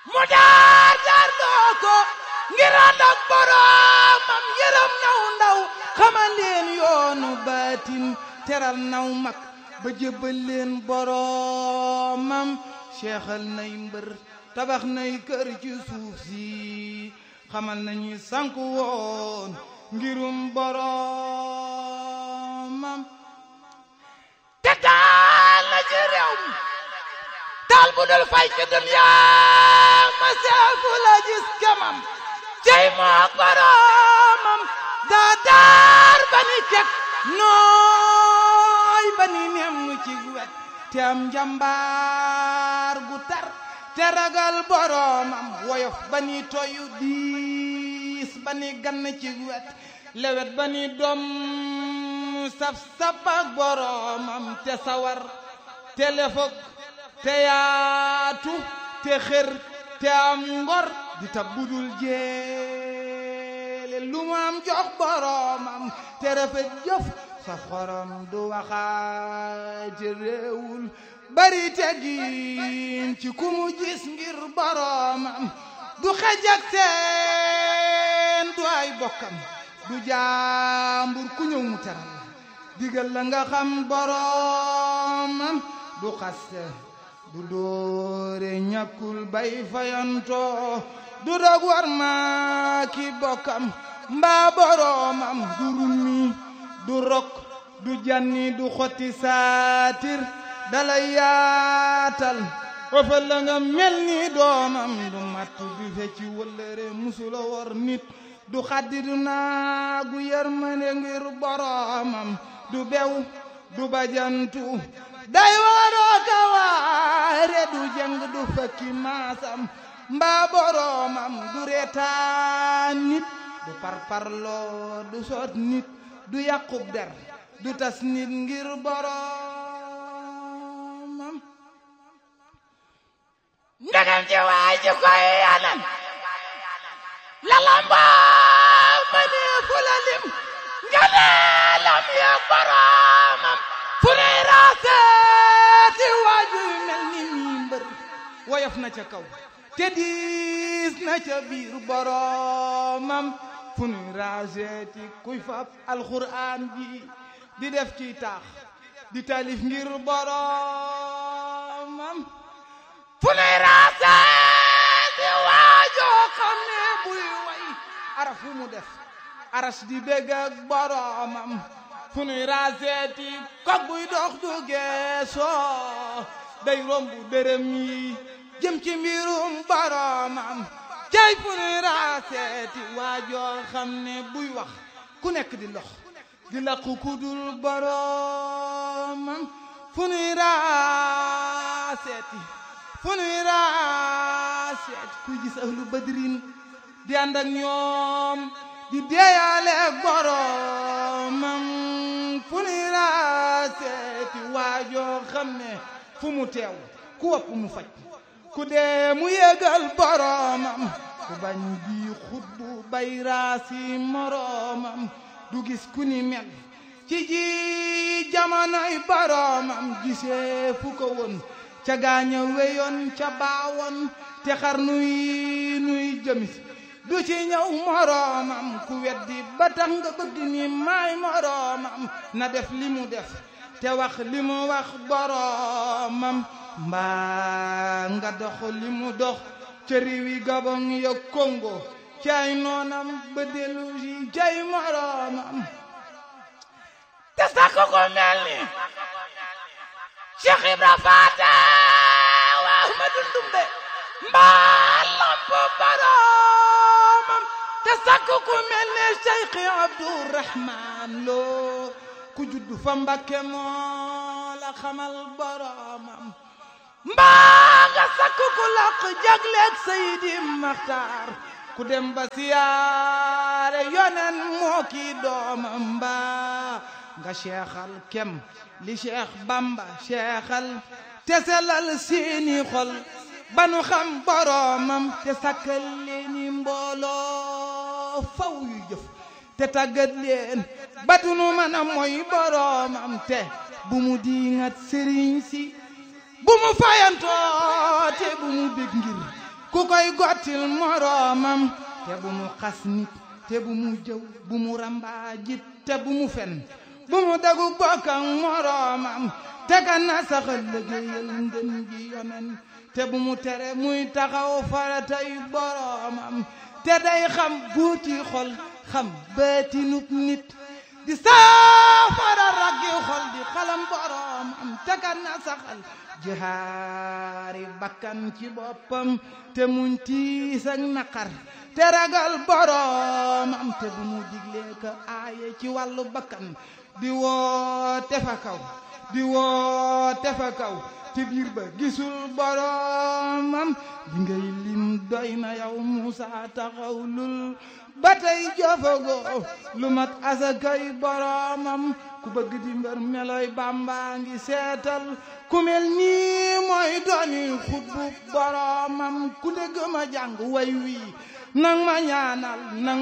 mu daar daar doo ko ngir ànd ak boroomam yërëm naw ndaw xamal leen yoonu baatin teral naw mag ba jébbal leen boroomam seexal nay mbër tabax nay kër ci suuf si xamal nañu sanku woon ngirum boroomam te taal na ci réew mi taal bu dul fay ci duniyaa ma seefu la gis kemam cey mook boroomam daa daar ba ni kek nooy ba ni nem nu ci wet te am njambaar gu tar te ragal boroomam woyof ba ni toyu diis ba ni gann ci wet lewet ba ni doom saf saf ak boroomam te sawar te lefog te yaatu te xër te am ngor di tab budul jeele lu mu am jox boroomam te rafet jëf sa xorom du waxaate réewul bari teggin ci ku mu gis ngir boroomam du xej ak seen du ay bokkam du jaambur ku ñëw mu teral digal la nga xam boroomam du xaste du doore ñàkkul bay fayantoo du dog war ma ki bokkam mbaa boroomam du rummi du rok du janni du xotti saatir dalay yaatal ofal la nga mel ni doomam du mattu du fecci wëllëre musula wor nit du xaddi du naagu yërmande ngir boroomam du bew du bajantu day waroo ka waare du jëng du fakki maasam mbaa boroomam du reetaan nit du parparloo du soot nit du yàqub der du tas nit ngir boroomam ndegam ci waay ci koy anan lalambaa ma ne fu la lim nga ne lam yeeg boroomam fu ne raaseeti waaju yu mel ni mii mbër woyof na ca kaw te diis na ca biir boroomam fu nu raaseeti kuy fab alxuraan ji di def ci taax di taalif ngir boroomam fu nuy raaseeti waajoo xam ne buy way araf fu mu def aras di bégg ak boroomam fu nuy raaseeti kog buy dox du geesoo day romb dërëm yi jëm ci mbirum boroomam cay fu nuy raaseeti waajoo xam ne buy wax ku nekk di lox di laqu ku dul boroomam fu nuy raaseeti fu nuy raaseeti kuy gis ahlu badrin di ànd ak ñoom di deeyaale boroomam fu nuy raaseeti waajoo xam ne fu mu teew ku wopp mu faj ku dee mu yégal boroomam ku bañ bi xutbu bay raasi moroomam du gis ku ni mel ci ji jamonoy boroomam gisee fu ko woon ca gaaña weyoon ca baawoon te xar nuy nuy jëmis du ci ñëw moroomam ku weddi ba tax nga bëgg ni maay moroomam na def li mu def te wax li mu wax boroomam mbaa nga dox li mu dox ca réewi Gabon ya Congo cay noonam ba dellu si cay moroomam te sakk ko mel ni Cheikh Ibra Faata wa Ahmadu Ndumbe mbaa lamp boroomam te sakk ko mel ni Cheikh Abdourahman Lo ku juddu fa Mbakke moo la xamal boroomam mbaa nga sakk ku laq jagleeg Seydi Maxtaar ku dem ba siyaare yonen moo kii doomam mbaa nga seexal kem li Cheikh Bamba seexal te selal seeni xol ba nu xam boroomam te sakkal leeni mbooloo faw yu jëf te tàggat leen ba du nu mën a mooy boroomam te bu mu diingat sëriñ si bu mu fayantoo te bu mu bég ngir ku koy gottil moroomam te bu mu xas nit te bu mu jëw bu mu rambaajit te bu mu fen bu mu dagu bokk ak moroomam te ka na saxal liggéeyal ngën gi yonen te bu mu tere muy taxaw faratay boroomam te day xam buuti xol xam baatinub nit di saafara raggi xol di xalam boroomam te ka na saxal jihaari bakkan ci boppam te muñ tiis ak naqar te ragal boroomam te bu mu diglee ka aaye ci wàllu bakkan di woote fa kaw di woote fa kaw ci biir ba gisul boroomam di ngay lim doy na yow Muusa taxawlul ba tey jofagoo lu mat asakay boroomam ku bëgg di mbër meloy Bàmba ngi seetal ku mel nii mooy dooni xutbu boroomam ku dégg ma jàng way wii nang ma ñaanal nang